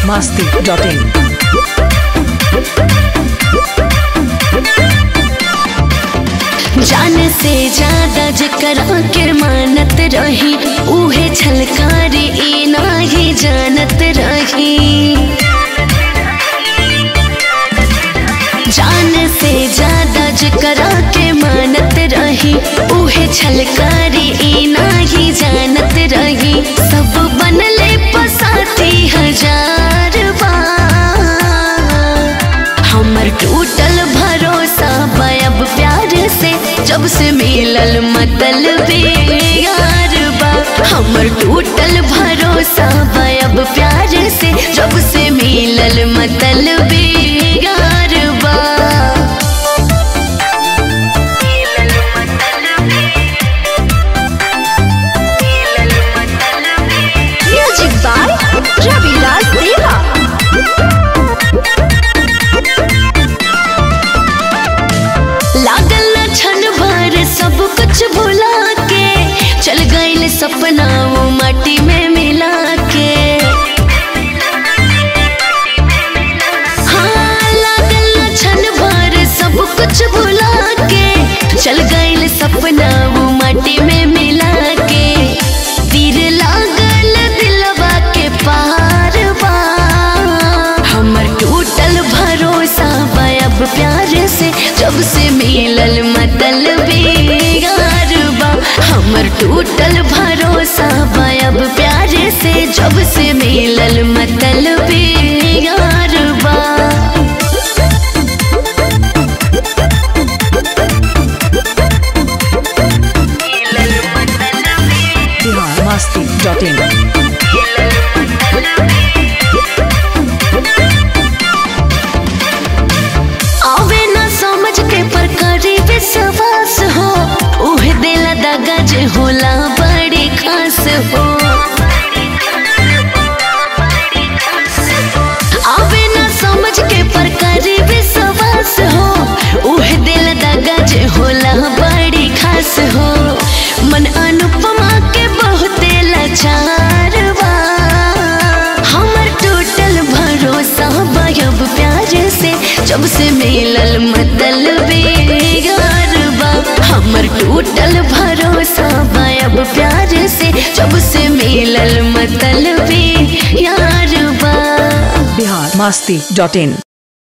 masti.in. जान से ज्यादा जकरा के मानत रही उहे छलकारी ई नाही जानत रही जान से ज्यादा जकरा के मानत रही उहे छलकारी ई नाही जानत रही सब बनले पसाती हजार बार हमर टूटल भरोसा बयब प्यार से जब से मिलल मतलब यार बा हमर टूटल भरोसा बयब प्यार से जब से मिलल मतलब यार बा म्यूजिक बाय रविराज देवा लागल न छन भर सब कुछ भुला के चल गईल सपना वो माटी में मिला के हाँ, लागल न छन भर सब कुछ भुला के चल गईल सपना वो माटी में मिला के तीर लागल दिलवा के पार बा हमर टूटल भरोसा बयब प्यार से जब से मिलल मतलब यार बा हमर टूटल भरोसा बयब प्यार से जब से मिलल मतलब यार बा Bihar masti.in. आवे ना समझ के पर करी विश्वास हो उह दिला दगा जे होला बड़ी खास हो आवे ना समझ के पर करी विश्वास हो उह दिल दगा जे होला बड़ी खास हो मन अनुपमा के बहुते लाचार बा हमर टूटल भरोसा बयब प्यार से जब से मिलल मतलब यार बा हमर टूटल भरोसा बयब प्यार से जब से मिलल मतलब यार बा Bihar masti.in.